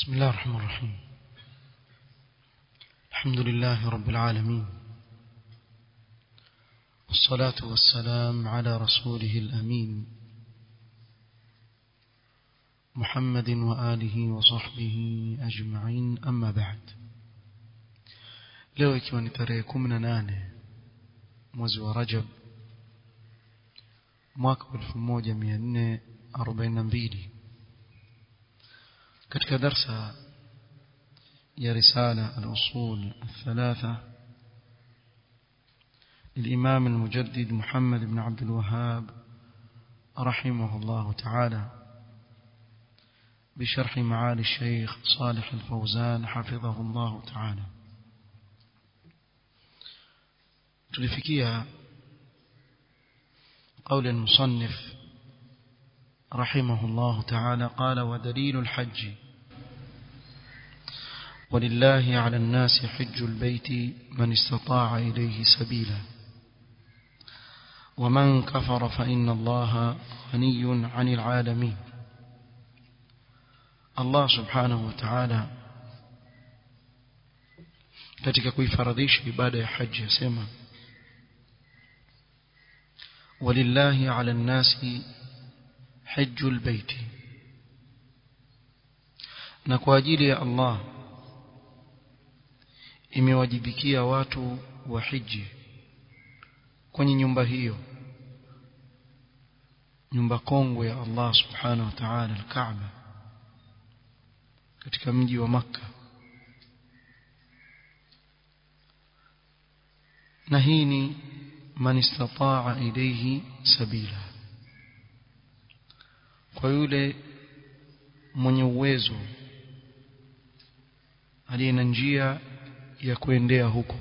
بسم الله الرحمن الرحيم الحمد لله رب العالمين والصلاة والسلام على رسوله الأمين محمد وآله وصحبه أجمعين أما بعد leo ikiwa ni tarehe kumi na nane mwezi wa rajab mwaka wa elfu moja mia nne arobaini na mbili katika darsa ya risala al-usul الثلاثة للإمام المجدد محمد بن عبد الوهاب رحمه الله تعالى بشرح معالي الشيخ صالح الفوزان حفظه الله تعالى tulifikia قول المصنف رحمه الله تعالى قال ودليل الحج ولله على الناس حج البيت من استطاع إليه سبيلا ومن كفر فإن الله غني عن العالمين الله سبحانه وتعالى katika kuifaradhisha ibada ya haji yasema walillahi ala nnasi hajjul baiti na kwa ajili ya Allah imewajibikia watu wa hiji kwenye nyumba hiyo nyumba kongwe ya Allah subhanahu wa ta'ala al-Kaaba katika mji wa Makka na hii ni man istataa ilayhi sabila kwa yule mwenye uwezo aliye na njia ya kuendea huko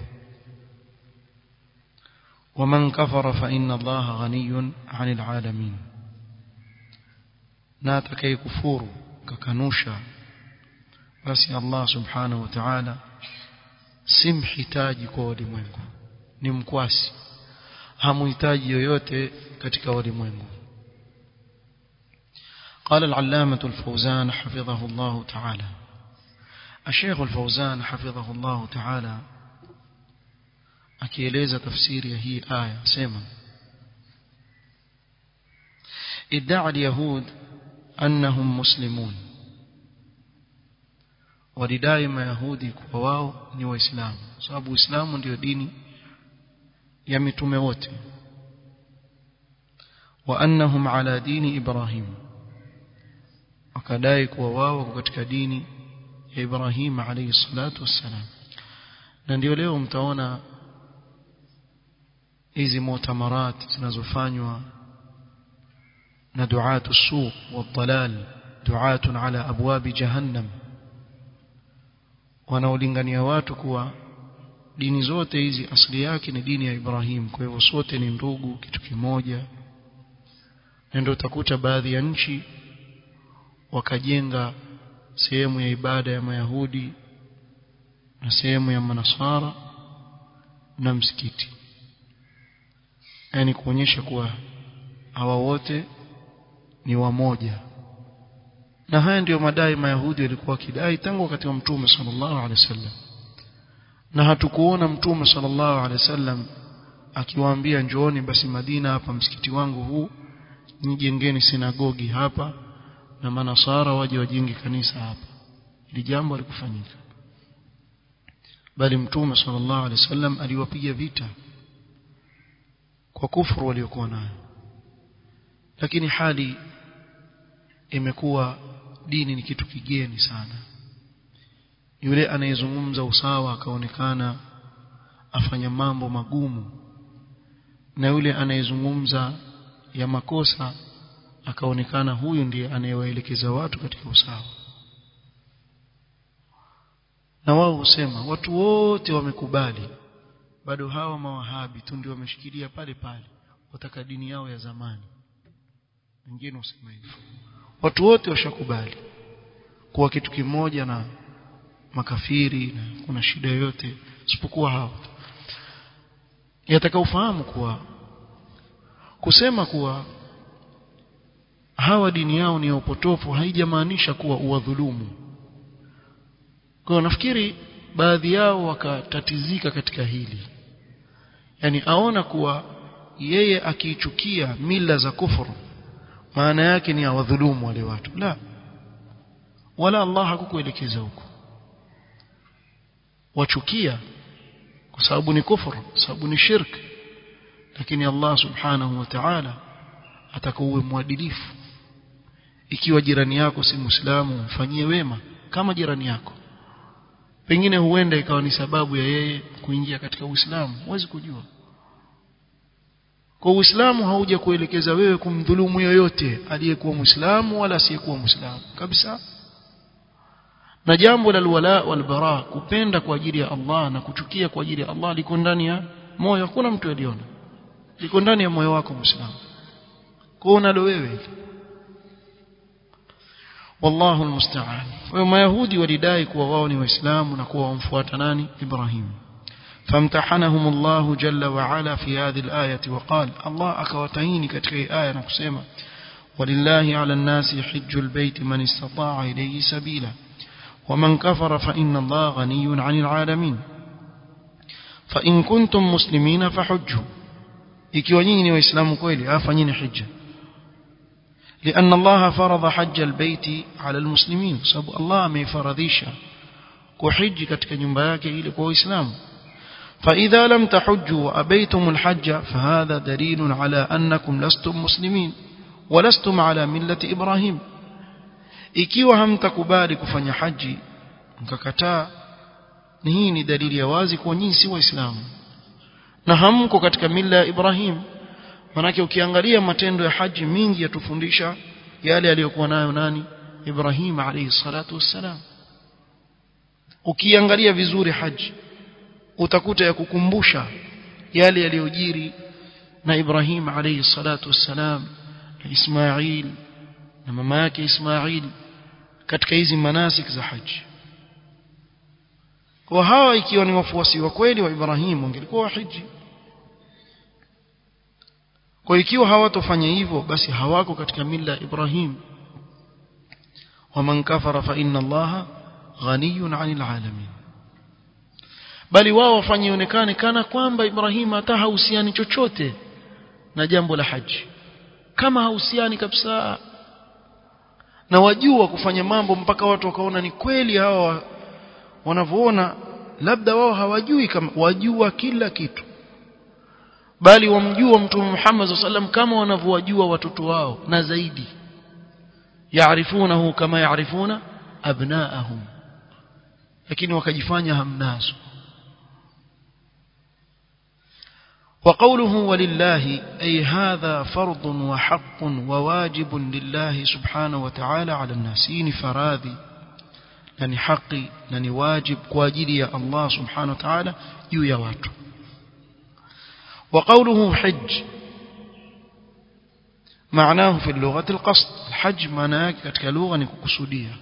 ومن كفر فإن الله غني عن العالمين na atakayekufuru kakanusha basi Allah subhanahu wa ta'ala si mhitaji kwa walimwengu ni mkwasi hamuhitaji yoyote katika walimwengu قال العلامة الفوزان حفظه الله تعالى الشيخ الفوزان حفظه الله تعالى akieleza tafsiri ya hii aya sema ادعى اليهود أنهم مسلمون walidai mayahudi kuwa wao ni waislamu sababu uislamu ndio dini ya mitume wote wa annahum ala dini ibrahim wakadai kuwa wao wako katika dini ya Ibrahim alayhi salatu wassalam na ndio leo mtaona hizi mutamarat zinazofanywa na duatu suq wadhalal duatun ala abwabi jahannam wanaolingania watu kuwa dini zote hizi asili yake ni dini ya Ibrahim kwa hivyo sote ni ndugu kitu kimoja na ndio utakuta baadhi ya nchi wakajenga sehemu ya ibada ya Mayahudi na sehemu ya Manasara na msikiti yani kuonyesha kuwa hawa wote ni wamoja na haya ndiyo madai Mayahudi walikuwa kidai tangu wakati wa Mtume sallallahu alaihi wasallam na hatukuona Mtume sallallahu alaihi wasallam akiwaambia njooni basi Madina hapa msikiti wangu huu nijengeni sinagogi hapa na manasara waje wajenge kanisa hapa ili jambo alikufanyika bali mtume sallallahu alaihi wasallam aliwapiga vita kwa kufuru waliokuwa nayo lakini hali imekuwa dini ni kitu kigeni sana yule anayezungumza usawa akaonekana afanya mambo magumu na yule anayezungumza ya makosa akaonekana huyu ndiye anayewaelekeza watu katika usawa na wao husema watu wote wamekubali bado hawa mawahabi tu ndio wameshikilia pale pale wataka dini yao ya zamani wengine husema hivyo watu wote washakubali kuwa kitu kimoja na makafiri na kuna shida yoyote isipokuwa hao yataka ufahamu kuwa kusema kuwa hawa dini yao ni ya upotofu haijamaanisha kuwa uwadhulumu kwa nafikiri baadhi yao wakatatizika katika hili yani aona kuwa yeye akiichukia mila za kufuru maana yake ni awadhulumu wale watu la wala Allah hakukuelekeza huko wachukia kwa sababu ni kufuru sababu ni shirk lakini Allah subhanahu wa ta'ala atakuwa mwadilifu ikiwa jirani yako si muislamu mfanyie wema kama jirani yako pengine huenda ikawa ni sababu ya yeye kuingia katika Uislamu huwezi kujua kwa Uislamu hauja kuelekeza wewe kumdhulumu yoyote aliyekuwa Muislamu wala asiyekuwa Muislamu kabisa na jambo la alwala walbara kupenda kwa ajili ya Allah na kuchukia kwa ajili ya Allah liko ndani ya moyo hakuna mtu aliona liko ndani ya moyo wako Muislamu kwa unalo wewe wallahu almusta'an wa mayahudi walidai kuwa wao ni waislamu na kuwa wamfuata nani Ibrahim فامتحنهم الله جل وعلا في هذه الآية وقال الله أكوتهيني كتكي آية نقسيمة ولله على الناس حج البيت من استطاع إليه سبيلا ومن كفر فإن الله غني عن العالمين فإن كنتم مسلمين فحجوا ikiwa nyinyi ni waislamu kweli afanyeni hija لأن الله فرض حج البيت على المسلمين sababu Allah ameifaradhisha kuhiji katika nyumba yake ili kwa waislamu فإذا لم تحجوا وأبيتم الحج فهذا دليل على أنكم لستم مسلمين ولستم على ملة إبراهيم ikiwa hamtakubali kufanya haji mkakataa ni hii ni dalili ya wazi kwa nyinyi si waislamu na hamko katika mila ya Ibrahim manake ukiangalia matendo ya haji mingi yatufundisha yale aliyokuwa nayo nani Ibrahim alayhi salatu wassalam ukiangalia vizuri haji utakuta ya kukumbusha yale yaliyojiri na Ibrahim alayhi salatu wassalam na Ismail na mama yake Ismail katika hizi manasik za haji kwa hawa ikiwa ni wafuasi wa kweli wa Ibrahim wangelikuwa wahiji kwa ikiwa hawatofanya hivyo basi hawako katika mila ya Ibrahim waman kafara fa inna allaha ghaniyun 'anil 'alamin bali wao wafanye ionekane kana kwamba Ibrahim hata hahusiani chochote na jambo la haji kama hahusiani kabisa na wajua kufanya mambo mpaka watu wakaona ni kweli hawa wanavyoona labda wao hawajui kama wajua kila kitu bali wamjua mtume Muhammad sallam kama wanavyowajua watoto wao na zaidi yaarifunahu kama yaarifuna abnaahum lakini wakajifanya hamnazo وقوله ولله أي هذا فرض وحق وواجب لله سبحانه وتعالى على الناس إني فراذي لني حقي لني واجب كواجري الله سبحانه وتعالى يو watu وقوله حج معناه في اللغة القصد الحج معناه كتك لغة نكسودية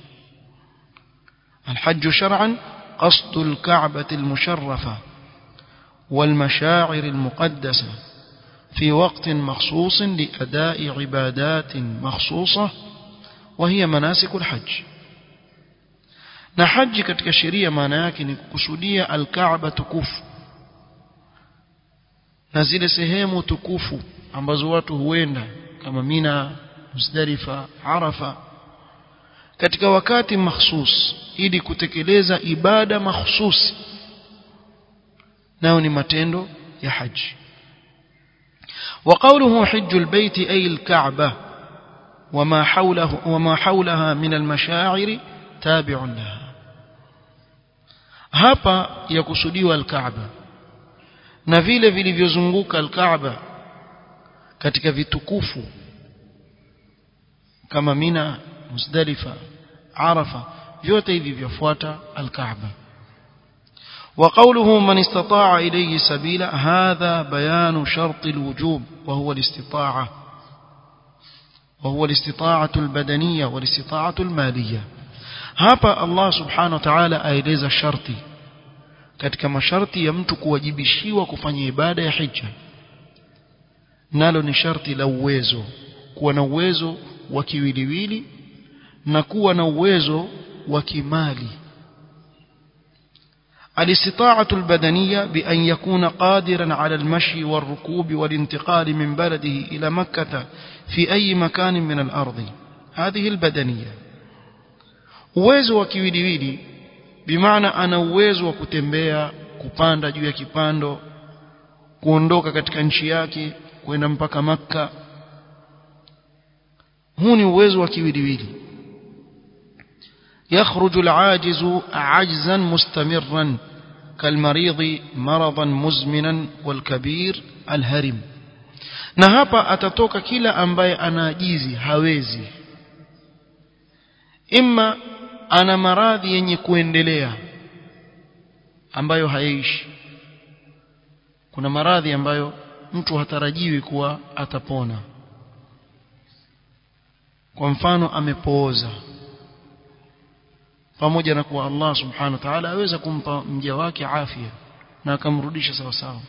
الحج شرعا قصد الكعبة المشرفة والمشاعر المقدسة في وقت مخصوص لأداء عبادات مخصوصة وهي مناسك الحج na haji katika sheria maana yake ni kukusudia alkaaba tukufu na zile sehemu tukufu ambazo watu huenda kama Mina, Muzdalifa, Arafa katika wakati mahsus ili kutekeleza ibada mahsusi nao ni matendo ya haji وقوله حج البيت أي الكعبة وما حوله وما حولها من المشاعر تابع لها hapa yakusudiwa al-Kaaba na vile vilivyozunguka al-Kaaba katika vitukufu kama Mina, Muzdalifa, Arafa vyote hivi vyafuata al-Kaaba وقوله من استطاع إليه سبيلا هذا بيان شرط الوجوب وهو الاستطاعة وهو الاستطاعة البدنية والاستطاعة المالية hapa Allah subhanahu wa ta'ala aeleza sharti katika masharti ya mtu kuwajibishiwa kufanya ibada ya hija nalo ni sharti la uwezo kuwa na uwezo wa kiwiliwili na kuwa na uwezo wa kimali الاستطاعة البدنية بأن يكون قادرا على المشي والركوب والانتقال من بلده إلى مكة في أي مكان من الأرض هذه البدنية uwezo wa kiwiliwili bimaana ana uwezo wa kutembea kupanda juu ya kipando kuondoka katika nchi yake kwenda mpaka makka huu ni uwezo wa kiwiliwili يخرج العاجز عجزا مستمرا كالمريض مرضا مزمنا والكبير الهرم na hapa atatoka kila ambaye anaajizi hawezi imma ana maradhi yenye kuendelea ambayo hayaishi kuna maradhi ambayo mtu hatarajiwi kuwa atapona kwa mfano amepooza pamoja na kuwa Allah subhanahu wa ta'ala aweza kumpa mja wake afya na akamrudisha sawa sawa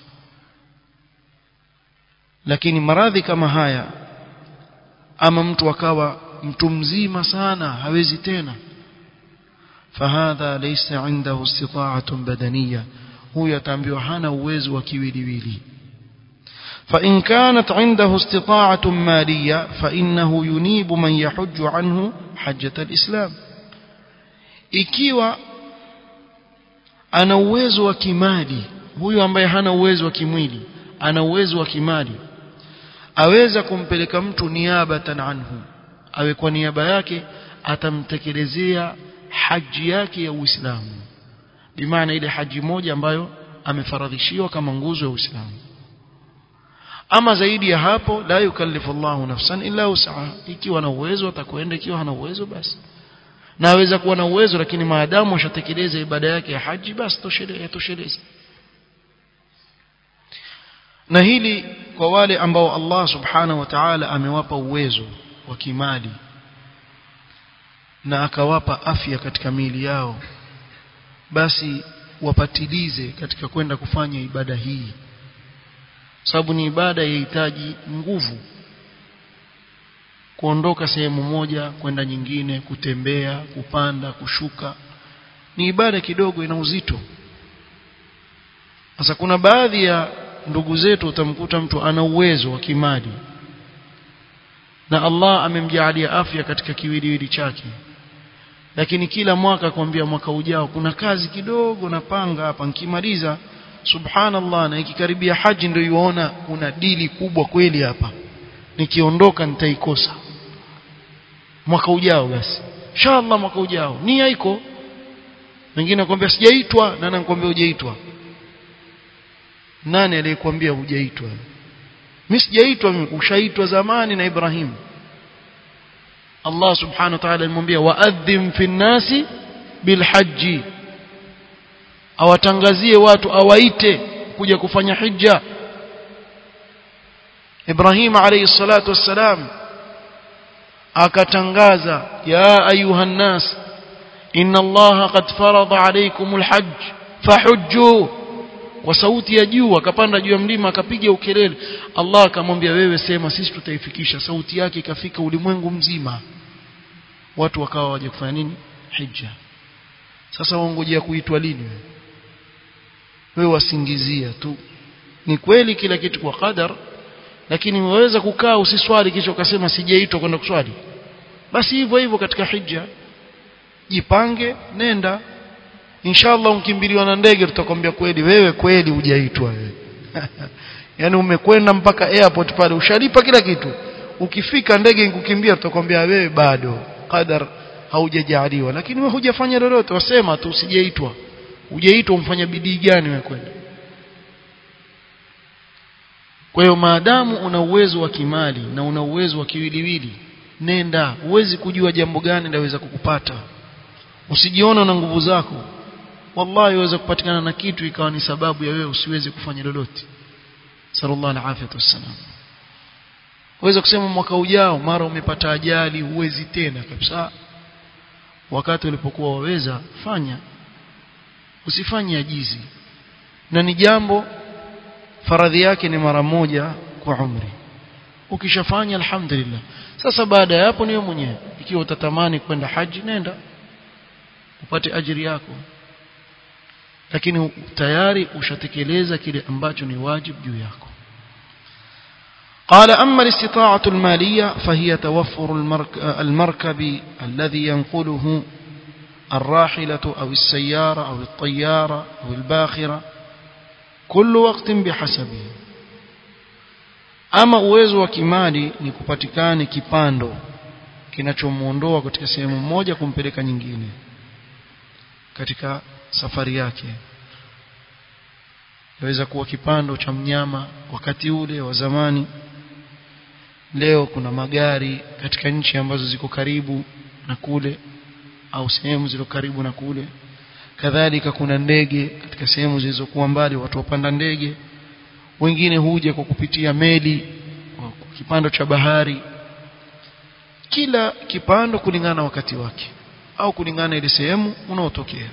lakini maradhi kama haya ama mtu akawa mtu mzima sana hawezi tena fahadha laysa indahu istita'atun badaniyya huyo ataambiwa hana uwezo wa kiwiliwili فإن كانت عنده استطاعة مالية فإنه ينيب من يحج عنه حجة الإسلام ikiwa ana uwezo wa kimali huyu ambaye hana uwezo wa kimwili ana uwezo wa kimali aweza kumpeleka mtu niabatan anhu awe kwa niaba yake atamtekelezea haji yake ya Uislamu bimaana ile haji moja ambayo amefaradhishiwa kama nguzo ya Uislamu ama zaidi ya hapo la yukallifu Allahu nafsan illa usaha ikiwa na uwezo atakwenda ikiwa hana uwezo basi na aweza kuwa na uwezo lakini maadamu ashatekeleza ibada yake ya haji basi tosheleza na hili kwa wale ambao Allah subhanahu wa ta'ala amewapa uwezo wa kimali na akawapa afya katika miili yao basi wapatilize katika kwenda kufanya ibada hii sababu ni ibada yahitaji nguvu kuondoka sehemu moja kwenda nyingine kutembea kupanda kushuka ni ibada kidogo ina uzito sasa kuna baadhi ya ndugu zetu utamkuta mtu ana uwezo wa kimali na Allah amemjalia afya katika kiwiliwili chake lakini kila mwaka kwambia mwaka ujao kuna kazi kidogo napanga hapa nikimaliza subhanallah na ikikaribia haji ndio yuona kuna dili kubwa kweli hapa nikiondoka nitaikosa mwaka ujao basi inshallah mwaka ujao nia iko wengine nakwambia sijaitwa na nakwambia hujaitwa nani aliyekwambia hujaitwa mimi sijaitwa mimi ushaitwa zamani na Ibrahim Allah subhanahu wa ta'ala alimwambia wa'adhim fi nnasi bilhajji awatangazie watu awaite kuja kufanya hija Ibrahim alayhi salatu wassalam akatangaza ya ayuha nnas inna allaha qad farada alaykumul hajj fahujju kwa sauti ya juu akapanda juu ya mlima akapiga ukelele Allah akamwambia wewe sema sisi tutaifikisha sauti yake ikafika ulimwengu mzima watu wakawa waje kufanya nini hija sasa waongojea kuitwa lini wewe wewe wasingizia tu ni kweli kila kitu kwa qadar lakini waweza kukaa usiswali kisha ukasema sijaitwa kwenda kuswali basi hivyo hivyo katika hija jipange nenda inshallah unkimbiliwa na ndege tutakwambia kweli wewe kweli hujaitwa wewe yani umekwenda mpaka airport pale ushalipa kila kitu ukifika ndege ikukimbia tutakwambia wewe bado qadar haujajaliwa lakini wewe hujafanya lolote wasema tu usijaitwa hujaitwa umfanya bidii gani wewe kwenda kwa hiyo maadamu una uwezo wa kimali na una uwezo wa kiwiliwili nenda huwezi kujua jambo gani laweza kukupata usijiona na nguvu zako wallahi waweza kupatikana na kitu ikawa ni sababu ya wewe usiweze kufanya lolote sallallahu alaihi wasallam waweza kusema mwaka ujao mara umepata ajali huwezi tena kabisa wakati ulipokuwa waweza fanya usifanye ajizi na ni jambo faradhi yake ni mara moja kwa umri ukishafanya alhamdulillah sasa baada ya hapo niwe mwenyewe ikiwa utatamani kwenda haji nenda upate ajiri yako lakini tayari ushatekeleza kile ambacho ni wajibu juu yako قال أما الاستطاعة المالية فهي توفر المركب الذي ينقله الراحلة أو السيارة أو الطيارة أو الباخرة كل وقت بحسبه ama uwezo wa kimali ni kupatikane kipando kinachomuondoa katika sehemu moja kumpeleka nyingine katika safari yake yaweza kuwa kipando cha mnyama wakati ule wa zamani leo kuna magari katika nchi ambazo ziko karibu na kule au sehemu zilizo karibu na kule kadhalika kuna ndege katika sehemu zilizokuwa mbali watu wapanda ndege wengine huja kwa kupitia meli kwa kipando cha bahari kila kipando kulingana na wakati wake au kulingana ile sehemu unaotokea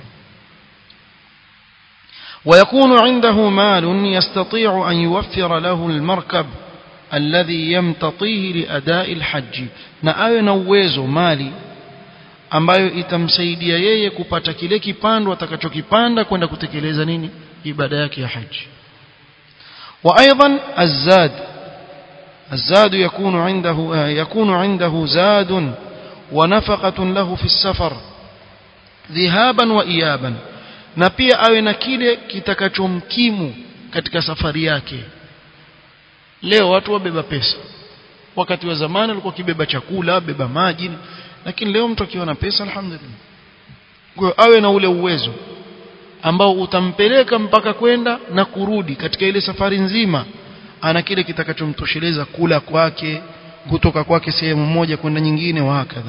ويكون عنده مال يستطيع أن يوفر له المركب الذي يمتطيه لأداء الحج na awe na uwezo mali ambayo itamsaidia yeye kupata kile kipando atakachokipanda kwenda kutekeleza nini ibada yake ya haji وايضا الزاد الزاد يكون عنده يكون عنده زاد ونفقة له في السفر ذهابا وإيابا na pia awe na kile kitakachomkimu katika safari yake leo watu wabeba pesa wakati wa zamani walikuwa kibeba chakula beba maji lakini leo mtu akiwa na pesa alhamdulillah kwa awe na ule uwezo ambao utampeleka mpaka kwenda na kurudi katika ile safari nzima ana kile kitakachomtosheleza kula kwake kutoka kwake sehemu moja kwenda nyingine wa hakadha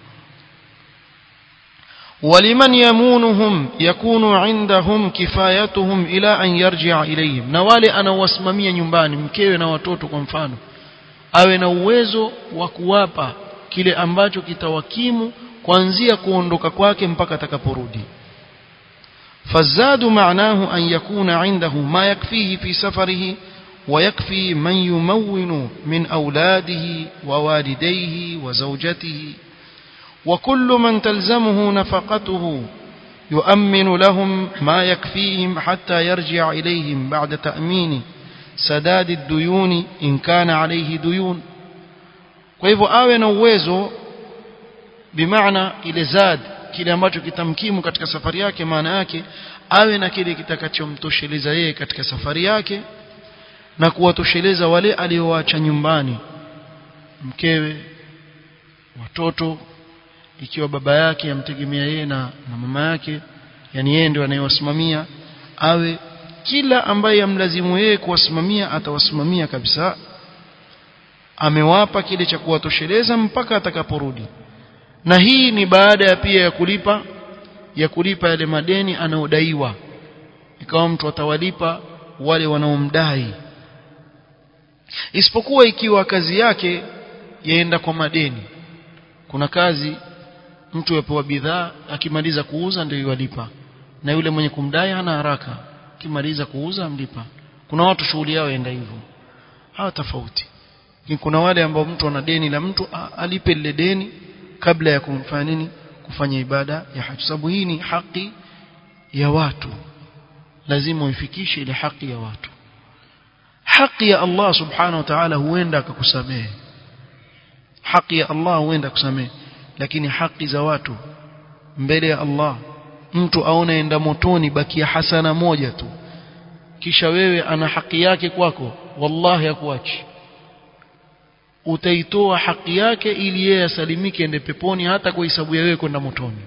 ولمن يمونهم يكون عندهم كفايتهم إلى أن يرجع إليهم na wale anawasimamia nyumbani mkewe na watoto kwa mfano awe na uwezo wa kuwapa kile ambacho kitawakimu kuanzia kuondoka kwake mpaka atakaporudi فالزاد معناه أن يكون عنده ما يكفيه في سفره ويكفي من يمون من أولاده ووالديه وزوجته وكل من تلزمه نفقته يؤمن لهم ما يكفيهم حتى يرجع إليهم بعد تأمين سداد الديون إن كان عليه ديون وإذا آوين uwezo بمعنى ile zad kile ambacho kitamkimu katika safari yake maana yake awe na kile kitakachomtosheleza yeye katika safari yake na kuwatosheleza wale aliowaacha nyumbani mkewe watoto ikiwa baba yake amtegemea yeye na, na mama yake yani yeye ndio anayewasimamia awe kila ambaye amlazimu yeye kuwasimamia atawasimamia kabisa amewapa kile cha kuwatosheleza mpaka atakaporudi na hii ni baada ya pia ya kulipa ya kulipa yale madeni anaodaiwa ikawa mtu atawalipa wale wanaomdai isipokuwa ikiwa kazi yake yaenda kwa madeni kuna kazi mtu yapewa bidhaa akimaliza kuuza ndio yalipa na yule mwenye kumdai hana haraka akimaliza kuuza amlipa kuna watu shughuli yao yaenda hivyo hawa tofauti kuna wale ambao mtu ana deni la mtu alipe lile deni kabla ya kumfanya nini kufanya ibada ya haji sababu hii ni haki ya watu lazima uifikishe ile haki ya watu haki ya Allah subhanahu wa ta'ala huenda akakusamehe haki ya Allah huenda kusamehe lakini haki za watu mbele ya Allah mtu aone enda motoni bakia hasana moja tu kisha wewe ana haki yake kwako wallahi hakuachi utaitoa haki yake ili yeye asalimike ende peponi hata kwa hisabu ya wewe kwenda motoni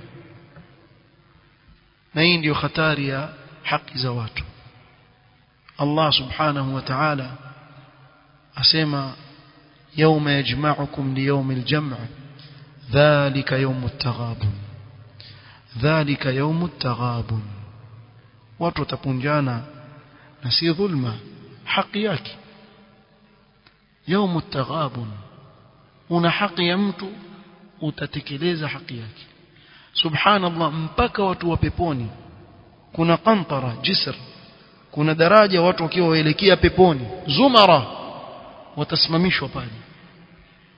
na hii ndiyo hatari ya haki za watu Allah subhanahu wa ta'ala asema يوم يجمعكم ليوم الجمع ذلك يوم التغابن ذلك يوم التغابن watu watapunjana na si dhulma haki yake يوم التغابن una haki ya mtu utatekeleza haki yake subhanallah mpaka watu wa peponi kuna qantara jisr kuna daraja watu wakiwa waelekea peponi zumara watasimamishwa pale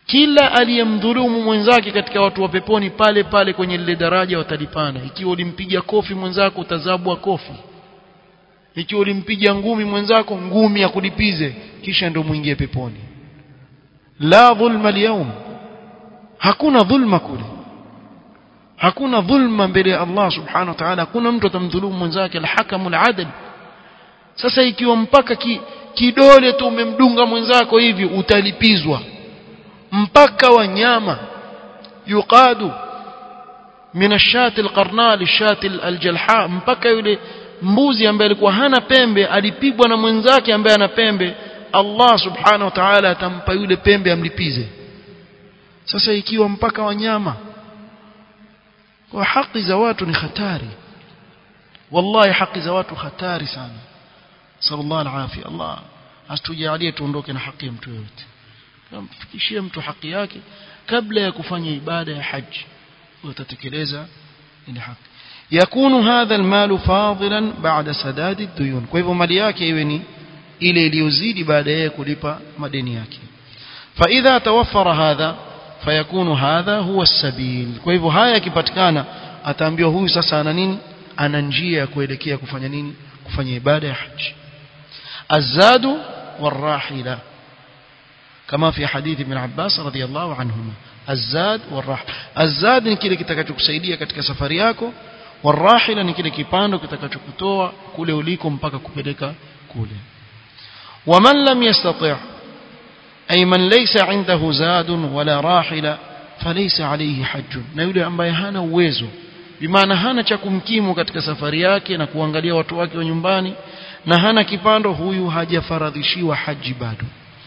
kila aliyemdhulumu mwenzake katika watu wa peponi pale pale kwenye lile daraja watalipana ikiwa ulimpiga kofi mwenzako utazabwa kofi ikiwa ulimpiga ngumi mwenzako ngumi ya kulipize kisha ndio muingie peponi la dhulma alyawm hakuna dhulma kule hakuna dhulma mbele ya Allah subhanahu wa ta'ala hakuna mtu atamdhulumu mwenzake alhakamu aladl sasa ikiwa mpaka ki, kidole tu umemdunga mwenzako hivi utalipizwa mpaka wanyama yuqadu min ashati alqarna lishati aljalha mpaka yule mbuzi ambaye alikuwa hana pembe alipigwa na mwenzake ambaye ana pembe Allah subhanahu wa ta'ala atampa yule pembe amlipize sasa ikiwa mpaka wanyama kwa haki za watu ni hatari wallahi haki za watu hatari sana sallallahu alaihi Allah asitujalie tuondoke na haki ya mtu yote mfikishie mtu haki yake kabla ya kufanya ibada ya haji utatekeleza ile haki yakunu hadha almal fadilan ba'da sadad ad-duyun kwa hivyo mali yake iwe ni ile iliyozidi baada ya kulipa madeni yake fa idha tawaffara hadha fayakunu hadha huwa as-sabil kwa hivyo haya yakipatikana ataambiwa huyu sasa ana nini ana njia ya kuelekea kufanya nini kufanya ibada ya haji azadu warahila كما في حديث ابن عباس رضي الله عنهما الزاد والراحله الزاد ni kile kitakachokusaidia katika safari yako warahila ni kile kipando kitakachokutoa kule uliko mpaka kupeleka kule ومن لم يستطع أي من ليس عنده زاد ولا راحلة فليس عليه حج na yule ambaye hana uwezo bimaana hana cha kumkimu katika safari yake na kuangalia watu wake wa nyumbani na hana kipando huyu hajafaradhishiwa haji bado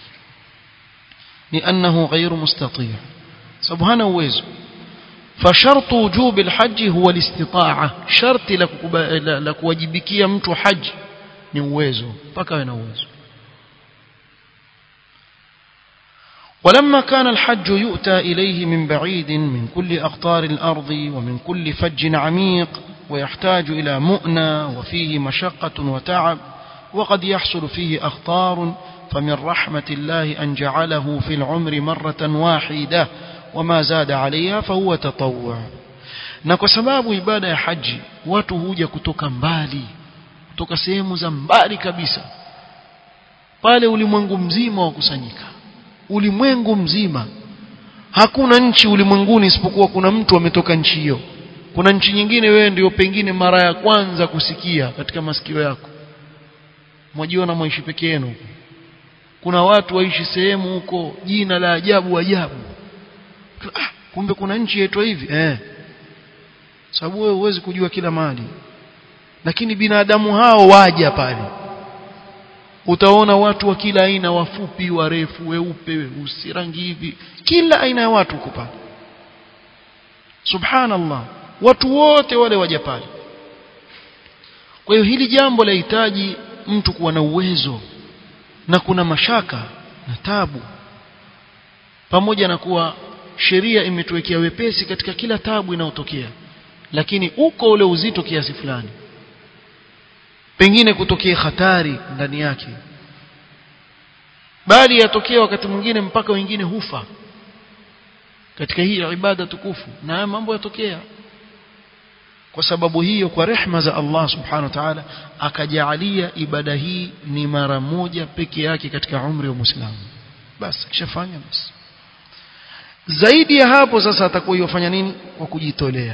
لأنه غير مستطيع سبحانه uwezo فشرط وجوب الحج هو الاستطاعة شرط la kuwajibikia mtu haji ni uwezo mpaka awe na uwezo ولما كان الحج يؤتى إليه من بعيد من كل أقطار الأرض ومن كل فج عميق ويحتاج إلى مؤنى وفيه مشقة وتعب وقد يحصل فيه أخطار فمن رحمة الله أن جعله في العمر مرة واحدة وما زاد عليها فهو تطوع na kwa sababu ibada ya haji watu huja kutoka mbali kutoka sehemu za mbali kabisa pale ulimwengu mzima wakusanyika ulimwengu mzima hakuna nchi ulimwenguni isipokuwa kuna mtu ametoka nchi hiyo kuna nchi nyingine wewe ndio pengine mara ya kwanza kusikia katika masikio yako mwajiona mwaishi peke yenu kuna watu waishi sehemu huko jina la ajabu ajabu ah, kumbe kuna nchi yetu hivi eh sababu wewe huwezi kujua kila mahali lakini binadamu hao waja pale utaona watu wa kila aina wafupi warefu weupe weusi rangi hivi kila aina ya watu huko pale subhanallah watu wote wale waja pale kwa hiyo hili jambo lahitaji mtu kuwa na uwezo na kuna mashaka na tabu pamoja na kuwa sheria imetuwekea wepesi katika kila tabu inayotokea lakini uko ule uzito kiasi fulani pengine kutokea hatari ndani yake bali yatokea wakati mwingine mpaka wengine hufa katika hii ibada tukufu na haya mambo yatokea kwa sababu hiyo kwa rehma za Allah subhanahu wa ta'ala akajaalia ibada hii ni mara moja peke yake katika umri wa Muislamu basi kishafanya basi zaidi ya hapo sasa atakuwa yofanya nini kwa kujitolea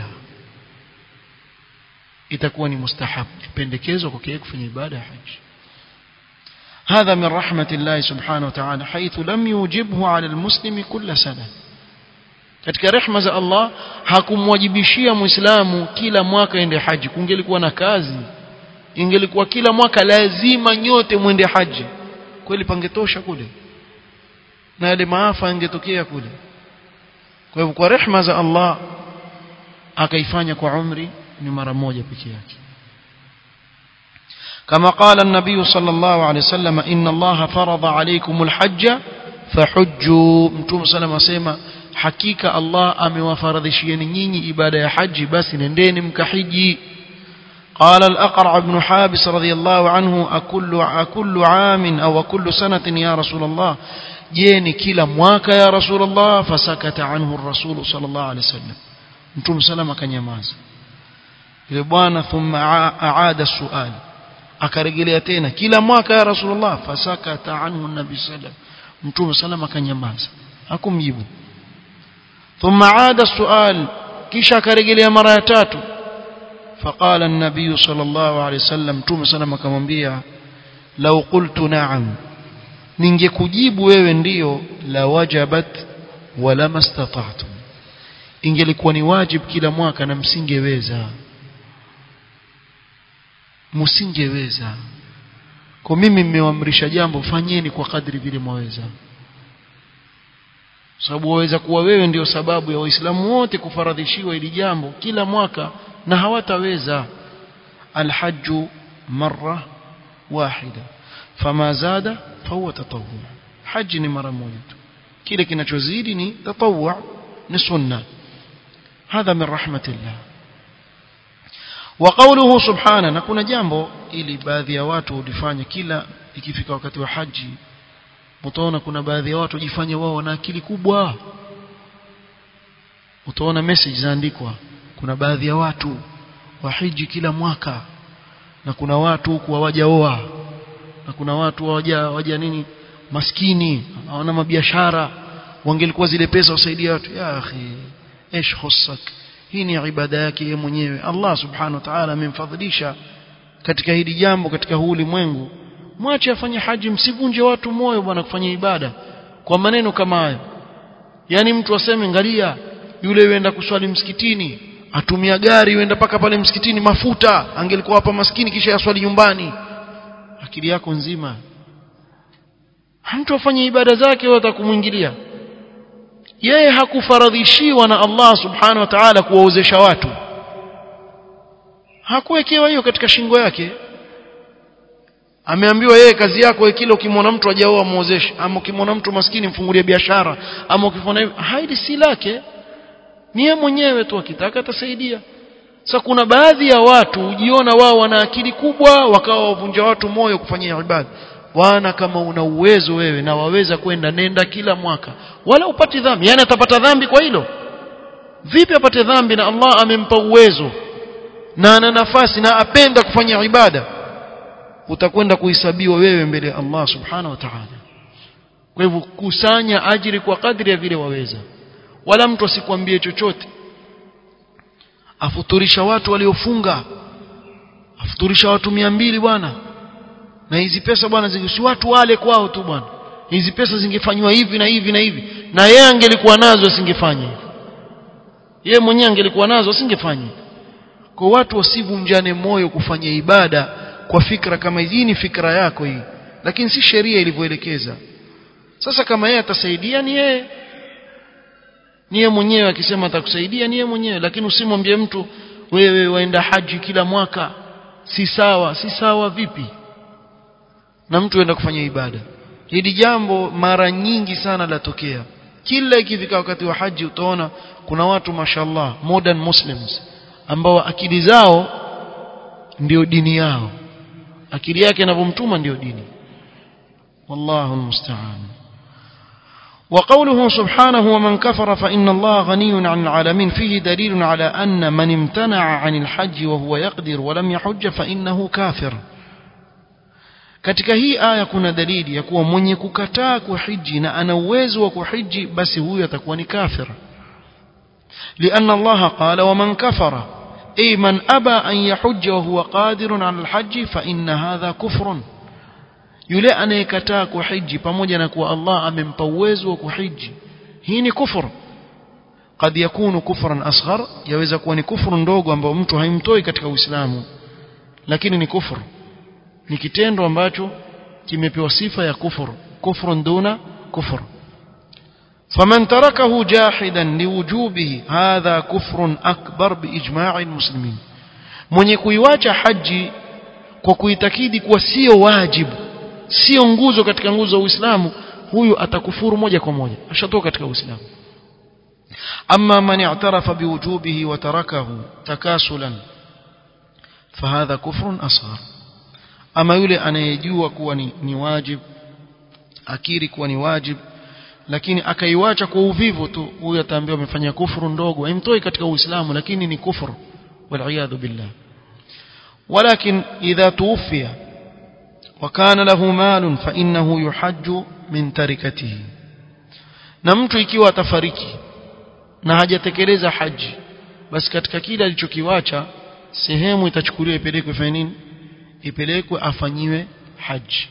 itakuwa ni mustahab pendekezo kwa kile kufanya ibada ya haji هذا من رحمة الله سبحانه وتعالى حيث لم يوجبه على المسلم كل سنة katika rehma za Allah hakumwajibishia muislamu kila mwaka ende haji kungelikuwa na kazi ingelikuwa kila mwaka lazima nyote mwende haji kweli pangetosha kule na yale maafa yangetokea kule kwa hivyo kwa rehma za Allah akaifanya kwa umri ni mara moja peke yake كما قال النبي صلى الله عليه وسلم إن الله فرض عليكم الحج فحجوا متوم صلى الله عليه وسلم hakika Allah amewafaradhishieni nyinyi ibada ya haji basi nendeni mkahiji قال الأقرع بن حابس رضي الله عنه أكل, أكل عام أو أكل سنة يا رسول الله je ni kila mwaka ya rasulullah fasakata anhu ar-rasul sallallahu alaihi wasallam mtume sallam akanyamaza yule bwana thumma aada sual akarejelea tena kila mwaka ya rasulullah fasakata anhu nabi sallam mtume sallam akanyamaza hakumjibu thumma aada sual kisha akarejelea mara ya tatu فقال النبي صلى الله عليه وسلم مtume sallam akamwambia law qultu na'am ningekujibu wewe ndiyo la wajabat wala mastata'tum ingelikuwa ni wajib kila mwaka na msingeweza msingeweza kwa mimi mmeamrisha jambo fanyeni kwa kadri vile mwaweza sababu waweza kuwa wewe ndio sababu ya waislamu wote kufaradhishiwa hili jambo kila mwaka na hawataweza alhajju marra wahida fama zada fahuwa tatawwu haji ni mara moja tu kile kinachozidi ni tatawwu ni sunna hadha min rahmatillah wa qawluhu subhana na kuna jambo ili baadhi ya watu ulifanya kila ikifika wakati wa haji utaona kuna baadhi ya watu jifanye wao wana akili kubwa utaona message zaandikwa kuna baadhi ya watu wahiji kila mwaka na kuna watu huku hawajaoa na kuna watu hawaja hawaja nini maskini hawana mabiashara wangelikuwa zile pesa wasaidia watu ya akhi ايش خصك hii ni ibada yake yeye mwenyewe Allah subhanahu wa ta'ala amemfadhilisha katika hili jambo katika huu ulimwengu mwache afanye haji msivunje watu moyo bwana kufanya ibada kwa maneno kama hayo yani mtu aseme ngalia yule yuenda kuswali msikitini atumia gari yuenda paka pale msikitini mafuta angelikuwa hapa maskini kisha yaswali nyumbani akili yako nzima mtu afanye ibada zake wewe utakumwingilia yeye hakufaradhishiwa na Allah subhanahu wa ta'ala kuwaozesha watu hakuwekewa hiyo katika shingo yake ameambiwa yeye kazi yako kile ukimwona mtu hajaoa muozeshe ama ukimwona mtu maskini mfungulie biashara ama ukifanya hivyo haidi si lake ni yeye mwenyewe tu akitaka atasaidia sasa kuna baadhi ya watu hujiona wao wana akili kubwa wakawa wavunja watu moyo kufanyia ibada wana kama una uwezo wewe na waweza kwenda nenda kila mwaka wala upati dhambi yani atapata dhambi kwa hilo vipi apate dhambi na Allah amempa uwezo na ana nafasi na apenda kufanya ibada utakwenda kuhesabiwa wewe mbele ya Allah subhanahu wa ta'ala kwa hivyo kusanya ajiri kwa kadri ya vile waweza wala mtu asikwambie chochote afuturisha watu waliofunga afuturisha watu mia mbili bwana na hizi pesa bwana si watu wale kwao tu bwana hizi pesa zingefanywa hivi na hivi na hivi na yeye angelikuwa nazo asingefanya hivi yeye mwenyewe angelikuwa nazo asingefanya kwa watu wasivunjane moyo kufanya ibada kwa fikra kama hii ni fikra yako hii lakini si sheria ilivyoelekeza sasa kama yeye atasaidia ni yeye ni yeye mwenyewe akisema atakusaidia ni yeye mwenyewe lakini usimwambie mtu wewe waenda haji kila mwaka si sawa si sawa vipi na mtu aenda kufanya ibada hili jambo mara nyingi sana latokea kila ikifika wakati wa haji utaona kuna watu mashallah modern muslims ambao akili zao ndio dini yao akili yake inavyomtuma ndio dini wallahu almusta'an وقوله سبحانه ومن كفر فإن الله غني عن العالمين فيه دليل على أن من امتنع عن الحج وهو يقدر ولم يحج فإنه كافر katika hii aya kuna dalili ya kuwa mwenye kukataa kuhiji na ana uwezo wa kuhiji basi huyo atakuwa ni kafir لأن الله قال ومن كفر أي من أبى أن يحج وهو قادر على الحج فإن هذا كفر yule anayekataa kuhiji pamoja na kuwa Allah amempa uwezo wa kuhiji hii ni kufur قد يكون كفرا أصغر yaweza kuwa ni kufuru ndogo ambao mtu haimtoi katika Uislamu lakini ni kufuru ni kitendo ambacho kimepewa sifa ya kufur kufrun duna kufur فمن تركه جاحدا لوجوبه هذا كفر أكبر بإجماع المسلمين mwenye kuiwacha haji kwa kuitakidi kuwa sio wajibu sio nguzo katika nguzo za Uislamu huyu atakufuru moja kwa moja ashatoka katika Uislamu amma man i'tarafa biwujubihi wa tarakahu takasulan fahadha kufrun asghar ama yule anayejua kuwa ni, ni wajib akiri kuwa ni wajib lakini akaiwacha kwa uvivu tu huyo ataambiwa amefanya kufuru ndogo imtoi katika uislamu lakini ni kufuru waliyadhu billah ولكن إذا توفي وكان له مال فإنه يحج من تركته na mtu ikiwa atafariki na hajatekeleza haji basi katika kile alichokiwacha sehemu itachukuliwa ipelekwe fanya nini ipelekwe afanyiwe haji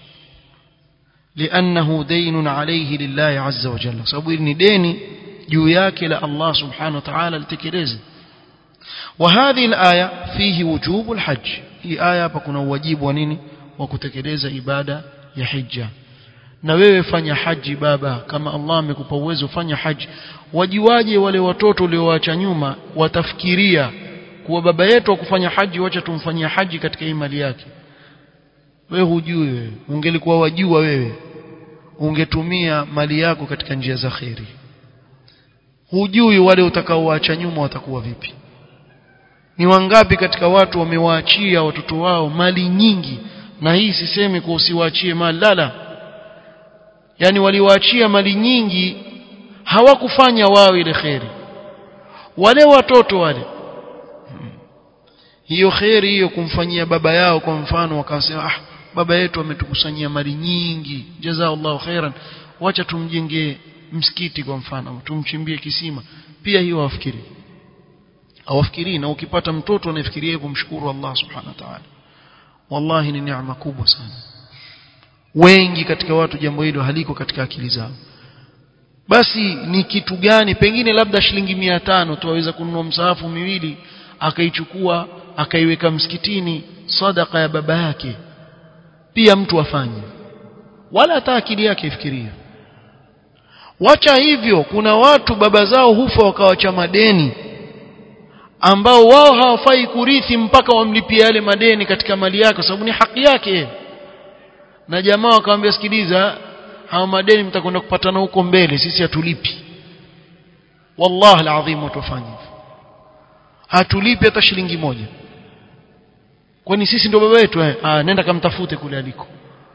لأنه دين عليه لله عز وجل sababu ni deni juu yake la Allah subhanahu wa ta'ala litekeleze وهذه الآية فيه وجوب الحج hii aya hapa kuna uwajibu wa nini wa kutekeleza ibada ya hija na wewe fanya haji baba kama Allah amekupa uwezo fanya haji wajiwaje wale watoto uliowacha nyuma watafikiria kuwa baba yetu akufanya haji wacha tumfanyia haji katika hii mali yake wewe hujui wewe ungelikuwa wajua wewe ungetumia mali yako katika njia za kheri hujui wale utakaowacha nyuma watakuwa vipi ni wangapi katika watu wamewaachia watoto wao mali nyingi na hii sisemi kwa usiwaachie mali lala yani waliwaachia mali nyingi hawakufanya wao ile kheri wale watoto wale hiyo kheri hiyo kumfanyia baba yao kwa mfano wakasema ah baba yetu ametukusanyia mali nyingi jazakallahu khairan wacha tumjengee msikiti kwa mfano tumchimbie kisima pia hiyo wafikiri hawafikirii na ukipata mtoto anafikiria kumshukuru Allah subhanahu wa ta'ala wallahi ni neema kubwa sana wengi katika watu jambo hilo haliko katika akili zao basi ni kitu gani pengine labda shilingi mia tano tu aweza kununua msahafu miwili akaichukua akaiweka msikitini sadaka ya baba yake pia mtu afanye wala hata akili yake ifikirie wacha hivyo kuna watu baba zao hufa wakawacha madeni ambao wao hawafai kurithi mpaka wamlipie yale madeni katika mali yake kwa sababu ni haki yake na jamaa wakamwambia sikiliza hawa madeni mtakwenda kupatana huko mbele sisi hatulipi wallahi alazim watufanye hatulipi hata shilingi moja kwani sisi ndio baba wetu eh ah nenda kamtafute kule aliko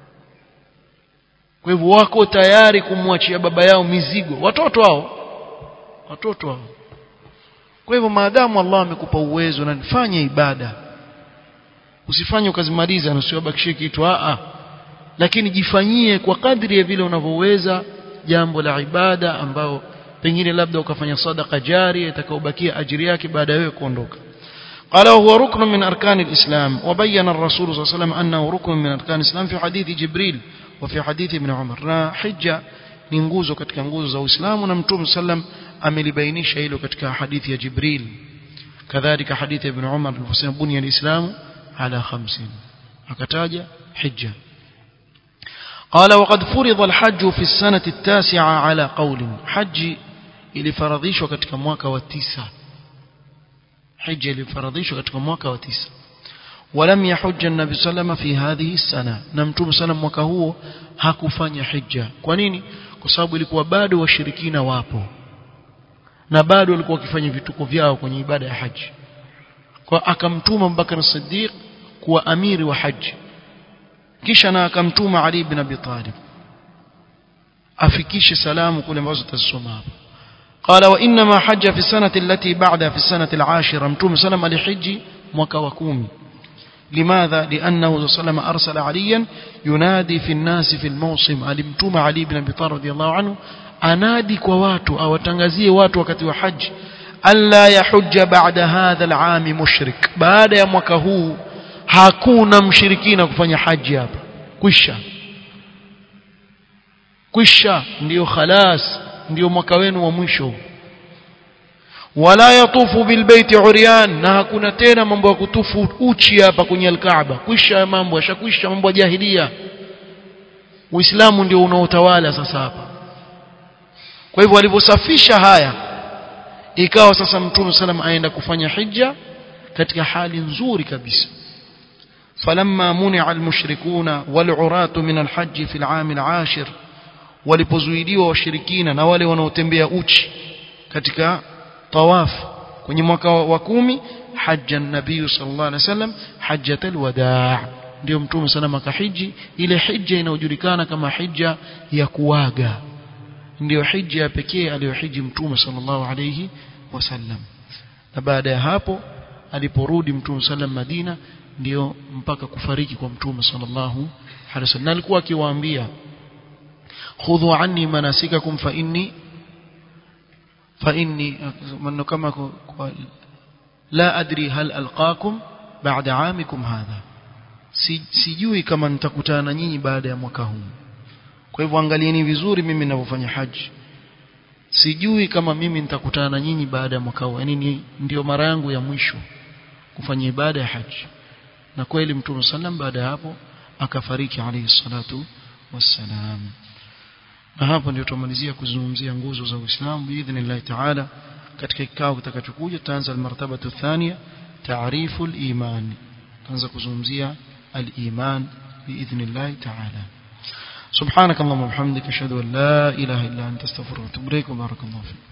kwa hivyo wako tayari kumwachia baba yao mizigo watoto hao watoto hao kwa hivyo maadamu Allah amekupa uwezo na nifanye ibada usifanye ukazimaliza na usiwabakishie kitu a a lakini jifanyie kwa kadri ya vile unavyoweza jambo la ibada ambao pengine labda ukafanya sadaka jari itakayobakia ajiri yake baada ya wewe kuondoka قال وهو ركن من أركان الإسلام وبين الرسول صلى الله عليه وسلم أنه ركن من أركان الإسلام في حديث جبريل وفي حديث ابن عمر na hija ni nguzo katika nguzo za Uislamu na Mtume sallam amelibainisha hilo katika hadithi ya Jibril kadhalika hadithi ya Ibn Umar aliposema bunya al-Islam ala 50 akataja hija قال وقد فرض الحج في السنة التاسعة على قول حج ilifaradhishwa katika mwaka wa tisa hija ilifaradhishwa katika mwaka wa tisa ولم يحج النبي صلى الله عليه وسلم في هذه السنة na mtume sana mwaka huo hakufanya hija kwa nini kwa sababu ilikuwa bado washirikina wapo na bado walikuwa wakifanya vituko vyao kwenye ibada ya haji kwa akamtuma Abubakar Siddiq kuwa amiri wa haji kisha na akamtuma Ali ibn Abi Talib afikishe salamu kule ambazo tutasoma hapa قال وانما حج في السنه التي بعدها في السنه العاشره متوم سلم الحج mwaka wa 10 لماذا لانه صلى الله عليه وسلم ارسل عليا ينادي في الناس في الموسم alimtuma Ali ibn Abi Talib radiyallahu anhu anadi kwa watu awatangazie watu wakati wa haji alla yahujja ba'da hadha al'am mushrik baada ya mwaka huu hakuna mshirikina kufanya haji hapa kwisha kwisha ndio khalas ndio mwaka wenu wa mwisho wala yatufu bilbaiti uryan na hakuna tena mambo ya kutufu uchi hapa kwenye alkaaba kwisha mambo yashakwisha mambo ya jahilia uislamu ndio unaotawala sasa hapa kwa hivyo walivyosafisha haya ikawa sasa mtume salam aenda kufanya hija katika hali nzuri kabisa فلما منع المشركون والعراة من الحج في العام العاشر walipozuiliwa washirikina na wale wanaotembea uchi katika tawaf kwenye mwaka wa kumi hajja nabii sallallahu alaihi wasallam hajjatul wadaa ndio mtume sana makahiji ile hija inayojulikana kama hija ya kuaga ndio hija ya pekee aliyohiji mtume sallallahu alayhi wasallam na baada ya hapo aliporudi mtume sallam Madina ndio mpaka kufariki kwa mtume sallallahu alaihi wasallam na alikuwa akiwaambia khudhu anni manasikakum fa inni fa inni maneno kama kwa la adri hal alqakum ba'da amikum hadha sijui kama nitakutana na nyinyi baada ya mwaka huu kwa hivyo angalieni vizuri mimi ninavyofanya haji sijui kama mimi nitakutana na nyinyi baada ya mwaka huu yani ndio mara yangu ya mwisho kufanya ibada ya haji na kweli mtume sallam baada ya hapo akafariki alayhi salatu wassalam na hapo ndio tumalizia kuzungumzia nguzo za Uislamu biidhnillah taala katika kikao kitakachokuja tutaanza almartabatu thania taarifu aliman tutaanza kuzungumzia aliman biidhnillah taala سبحانك اللهم وبحمدك اشهد ان لا اله الا انت استغفرك واتوب اليك وبارك الله فيك